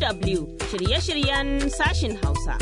DW shirye-shiryen sashin Hausa.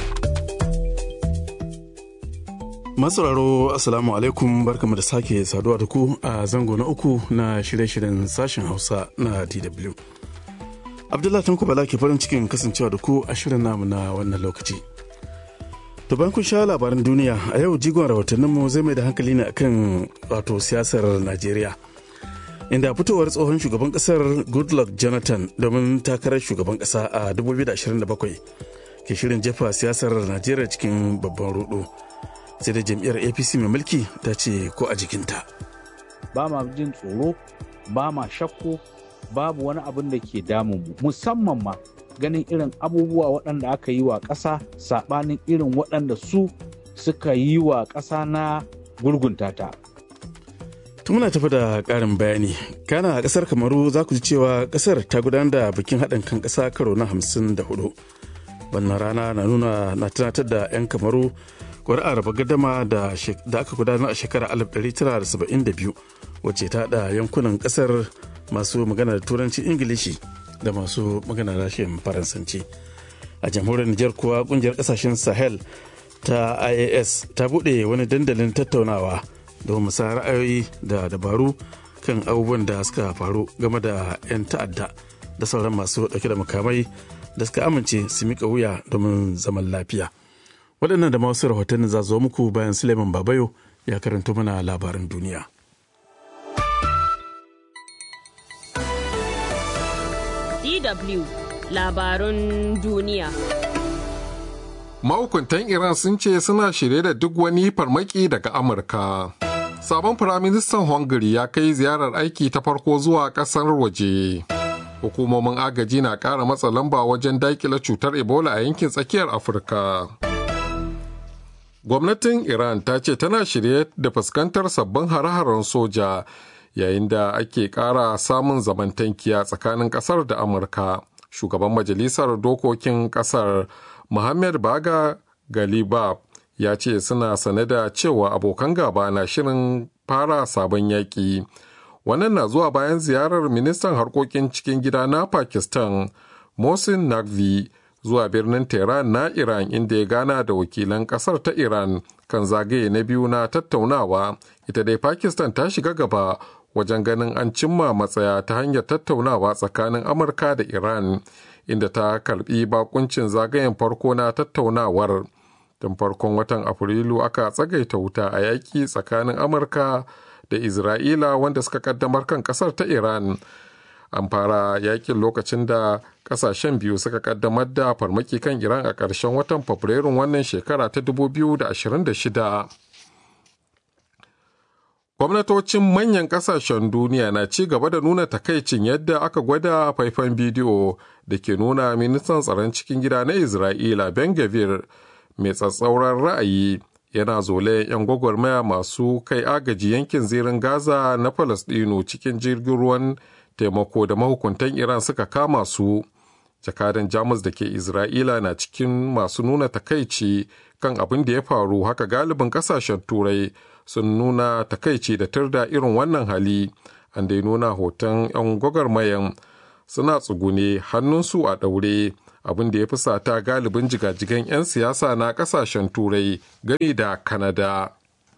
Masauraro Assalamu alaikum barkamu da sake saduwa da ku a zango na uku na shirye-shiryen sashen Hausa na DW. Abdullahi Tanko Bala ke farin cikin kasancewa da ku a shirin namu na wannan lokaci. To bayan kun sha labaran duniya a yau jigon rahotanninmu zai mai da hankali ne akan wato siyasar Najeriya. Inda fitowar tsohon shugaban kasar Goodluck Jonathan domin takarar shugaban kasa a 2027 ke shirin jefa siyasar Najeriya cikin babban rudu. Sai da jam'iyyar APC mai mulki ta ce ko a jikinta. Ba ma jin tsoro, ba ma shakku, babu wani abin da ke damun mu musamman ma ganin irin abubuwa waɗanda aka yi wa ƙasa saɓanin irin waɗanda su suka yi wa ƙasa na gurgunta ta. muna tafi da ƙarin bayani kana a ƙasar kamaru za ku ji cewa ƙasar ta gudanar da bikin haɗin kan ƙasa karo na hamsin da hudu wannan rana na nuna na tunatar da 'yan kamaru ƙuri'ar raba gadama da aka gudanar a shekarar 1972 wacce ta haɗa yankunan ƙasar masu magana da turanci ingilishi da masu magana da rashin faransanci a jamhuriyar nijar kuwa ƙungiyar ƙasashen sahel ta ias ta buɗe wani dandalin tattaunawa domin musa ra'ayoyi da dabaru kan abubuwan da suka faru game da 'yan ta'adda da sauran masu dauke da makamai da suka amince su mika wuya domin zaman lafiya waɗannan da masu rahotanni za zo muku bayan suleiman babayo ya karanto mana labaran duniya DW labarun duniya Mahukuntan Iran sun ce suna shirye da duk wani farmaki daga Amurka. Sabon Firaministan Hungary ya kai ziyarar aiki ta farko zuwa ƙasar waje. Hukumomin agaji na ƙara matsa lamba wajen daƙile cutar Ebola a yankin tsakiyar Afirka. Gwamnatin Iran ta ce tana shirye da fuskantar sabbin hare-haren soja yayin da ake ƙara samun zamantankiya tsakanin ƙasar da Amurka. Shugaban Majalisar Dokokin ƙasar Muhammad Baga Galibab ya ce suna sane da cewa abokan gaba na shirin fara sabon yaƙi. Wannan na zuwa bayan ziyarar ministan harkokin cikin gida na Pakistan, Mohsin Naqvi, zuwa birnin Tehran na Iran inda ya gana da wakilan ƙasar ta Iran kan zagaye na biyu na tattaunawa. Ita dai Pakistan ta shiga gaba wajen ganin an cimma matsaya ta hanyar tattaunawa tsakanin Amurka da Iran. inda ta karbi bakuncin zagayen farko na tattaunawar tun farkon watan afrilu aka tsagaita wuta a yaƙi tsakanin amurka da isra'ila wanda suka kaddamar kan ƙasar ta iran an fara yakin lokacin da ƙasashen biyu suka kaddamar da farmaki kan iran a ƙarshen watan fabrairun wannan shekara ta 2026 gwamnatocin manyan kasashen duniya na ci gaba da nuna takaicin yadda aka gwada faifan bidiyo da ke nuna ministan tsaron cikin gida na isra'ila ben gavir mai tsatsauran ra'ayi yana zole 'yan gwagwarmaya masu kai agaji yankin zirin gaza na falasdino cikin jirgin ruwan taimako da mahukuntan iran suka kama su jakadan jamus da ke isra'ila na cikin masu nuna takaici kan abin da ya faru haka galibin kasashen turai sun nuna takaici da turda irin wannan hali an dai nuna hoton 'yan gwagwarmayan suna tsugune hannunsu a ɗaure abin da ya fusata galibin jigajigan 'yan siyasa na ƙasashen turai gani da kanada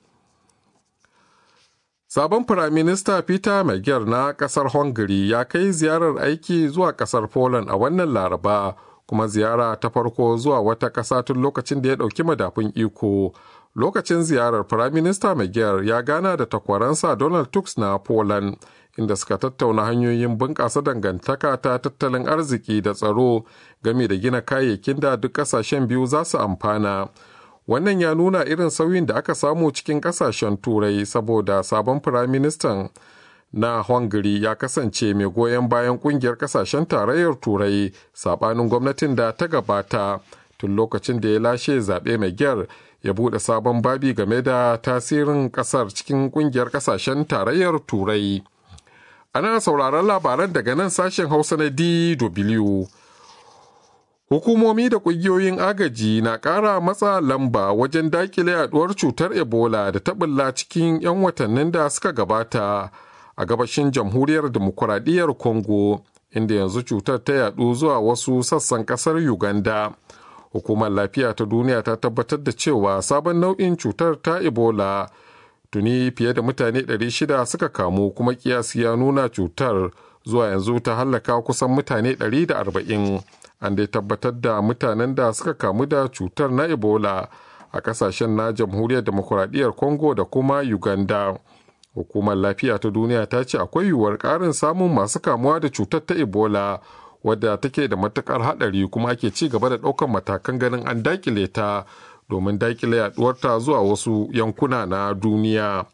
sabon firaminista peter magyar na ƙasar hungary ya kai ziyarar aiki zuwa ƙasar poland a wannan laraba kuma ziyara ta farko zuwa wata ƙasa tun lokacin da ya ɗauki madafun iko lokacin ziyarar firaminista magyar ya gana da takwaransa donald tusk na poland inda suka tattauna hanyoyin bunƙasa dangantaka ta tattalin arziki da tsaro game da gina kayayyakin da duk ƙasashen biyu za su amfana wannan ya nuna irin sauyin da aka samu cikin ƙasashen turai saboda sabon firaministan na hungary ya kasance mai goyon bayan ƙungiyar ƙasashen tarayyar turai saɓanin gwamnatin da ta gabata tun lokacin da ya lashe zaɓe mai gyar ya buɗe sabon babi game da tasirin ƙasar cikin ƙungiyar ƙasashen tarayyar turai ana sauraron labaran daga nan sashen hausa na dw hukumomi da ƙungiyoyin agaji na ƙara matsa lamba wajen dakile yaduwar cutar ebola da ta ɓulla cikin 'yan watannin da suka gabata a gabashin jamhuriyar demokuraɗiyyar congo inda yanzu cutar ta yadu zuwa wasu sassan kasar uganda hukumar lafiya ta duniya ta tabbatar da cewa sabon nau'in cutar ta ebola tuni fiye da mutane 600 suka kamu kuma kiyasi ya nuna cutar zuwa yanzu ta hallaka kusan mutane 140 an dai tabbatar da mutanen da suka kamu da cutar na ebola a kasashen na jamhuriyar demokuraɗiyyar congo da kuma uganda hukumar lafiya ta duniya ta ce akwai yiwuwar ƙarin samun masu kamuwa da cutar ta ebola wadda take da matukar haɗari kuma ake ci gaba da ɗaukar matakan ganin an dakile ta domin dakile yaduwarta zuwa wasu yankuna na duniya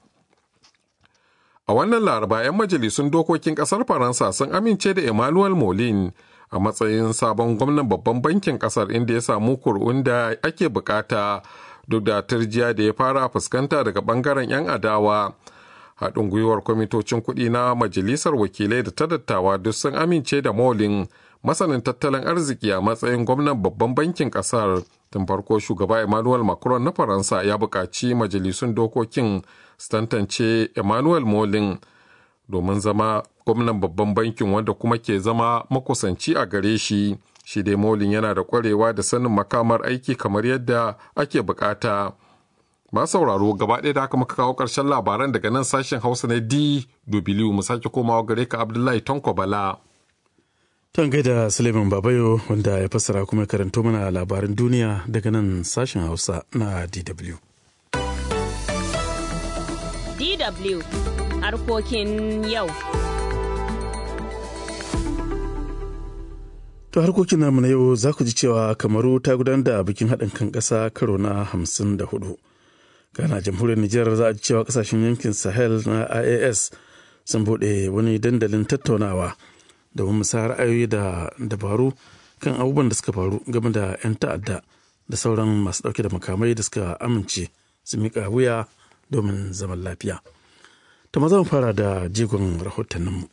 a wannan laraba 'yan majalisun dokokin ƙasar faransa sun amince da emmanuel molin a matsayin sabon gwamnan babban bankin kasar inda ya samu kur'un da ake bukata duk da turjiya da ya fara fuskanta daga bangaren 'yan adawa haɗin gwiwar kwamitocin kuɗi na majalisar wakilai da ta dattawa duk sun amince da molin masanin tattalin arziki a matsayin gwamnan babban bankin kasar tun farko shugaba emmanuel macron na faransa ya buƙaci majalisun dokokin su tantance emmanuel molin domin zama gwamnan babban bankin wanda kuma ke zama makusanci a gare shi shi dai molin yana da kwarewa da sanin makamar aiki kamar yadda ake bukata ma sauraro gaba ɗaya da aka muka kawo ƙarshen labaran daga nan sashen hausa na dw mu sake komawa gare ka abdullahi tanko bala Ton gaida Suleiman Babayo wanda ya fassara kuma karanto mana labaran duniya daga nan sashen Hausa na DW. DW harkokin yau. To harkokin namu na yau za ku ji cewa Kamaru ta gudanar da bikin haɗin kan ƙasa karo na hamsin da hudu. Gana jamhuriyar Nijar za a ji cewa ƙasashen yankin Sahel na IAS sun buɗe wani dandalin tattaunawa domin musayar ra'ayoyi da dabaru kan abubuwan da suka faru game da 'yan ta'adda da sauran masu ɗauke da makamai da suka amince su miƙa wuya domin zaman lafiya. Ta maza mu fara da jigon rahotanninmu.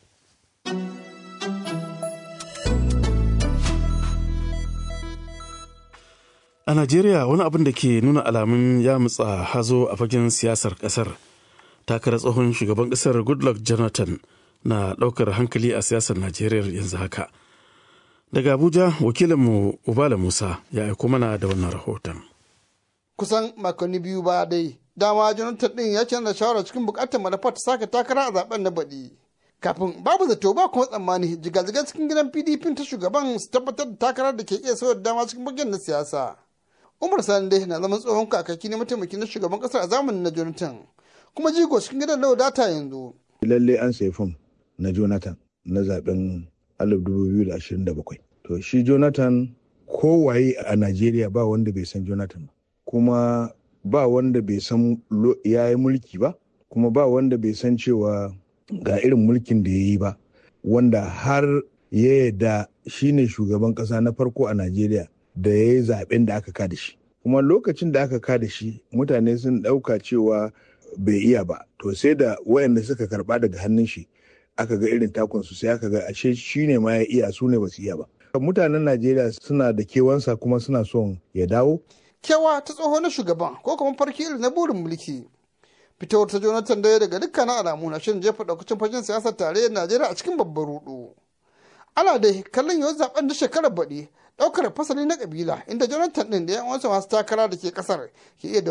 A Najeriya wani abin da ke nuna alamun ya mutsa hazo a fagen siyasar ƙasar. Takarar tsohon shugaban ƙasar Goodluck Jonathan na ɗaukar hankali a siyasar Najeriya yanzu haka. Daga Abuja, wakilinmu Ubala Musa ya aiko mana da wannan rahoton. Kusan makonni biyu ba dai, dama Jonathan ɗin ya canza shawara cikin buƙatar manufar ta sake takara a zaben na baɗi. Kafin babu zato ba kuma tsammani jigajigan cikin gidan PDP ta shugaban su tabbatar da takarar da ke iya sauya dama cikin bagen na siyasa. Umar Sani dai na zaman tsohon kakaki na mataimaki na shugaban ƙasar a zamanin na Jonathan. Kuma jigo cikin gidan na wadata yanzu. Lalle an sayi fom na Jonathan na zaben 2027. To shi Jonathan kowaye a Najeriya ba wanda bai san Jonathan ba. Kuma ba wanda bai san ya yi mulki ba, kuma ba wanda bai san cewa ga irin mulkin da ya yi ba, wanda har ya yarda shi ne shugaban ƙasa na farko a Najeriya da ya yi zaben da aka kada shi. Kuma lokacin da aka kada shi mutane sun ɗauka cewa bai iya ba, to sai da wayanda suka karɓa daga hannun shi aka ga irin takunsu sai aka ga ashe shi ne ma ya iya su ne ba su iya ba. Mutanen Najeriya suna da kewansa kuma suna son ya dawo. Kewa ta tsoho na shugaban ko kuma farki irin na burin mulki. Fitowar ta Jonathan daya daga dukkanin alamu na shirin jefa daukacin fagen siyasar tarayyar Najeriya a cikin babban rudu. Ana dai kallon yau zaben da shekarar baɗi ɗaukar fasali na kabila inda Jonathan ɗin da yan wasu masu takara da ke ƙasar ke iya